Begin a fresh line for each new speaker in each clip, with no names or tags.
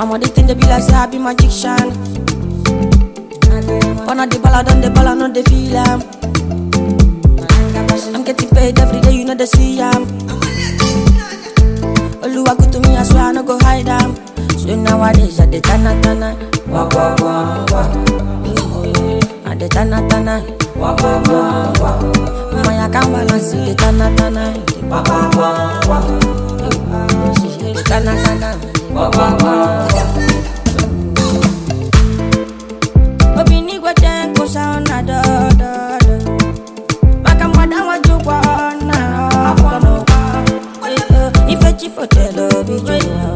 Some of the thing they be like say I be magician. One of the ball I done the ball I know they feel am. I'm getting paid every day, you know they see am. Oluwa good to me, I swear I no go hide am. So nowadays I dey tana tana, walk walk walk walk. I dey tana tana, walk walk walk walk. My account balance dey tana tana, walk walk walk walk. Dey tana tana, walk walk walk walk. Obinigwe tenko sauna do do do. Maka mwada wajukwa ona akono. Ife chifo telo bijua.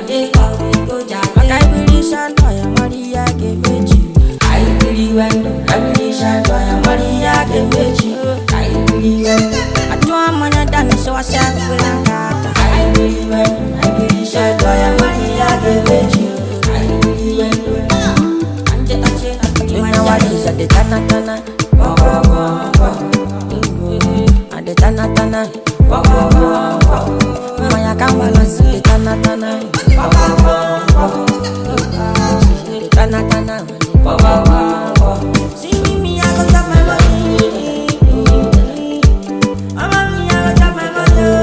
Maka ibiri shanto ya Maria gemeji. Aibiri wendo, aibiri shanto ya Maria gemeji. Aibiri wendo, atwa manya dani so asangulanga. Aibiri wendo, aibiri shanto ya Maria gemeji. Aibiri wendo. Anje anje anje nowadays I dey tana tana, walk walk walk walk. I dey tana tana, walk walk walk walk. My account balance dey tana tana, walk walk walk walk. Dey tana tana, walk walk walk walk. See me, me I go chop my money. Mama me I go chop my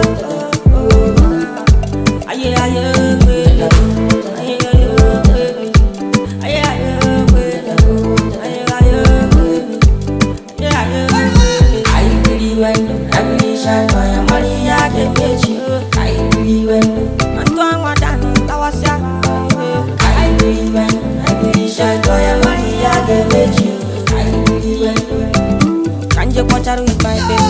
money. Aye aye, aye aye aye. Aye, aye, aye, aye, aye, aye. I believe when I believe shine by a Maria can get you. I believe when I'm doing what I know, that was ya. I believe when I believe shine by a Maria can get you. I believe when Kanje kwacharu with my baby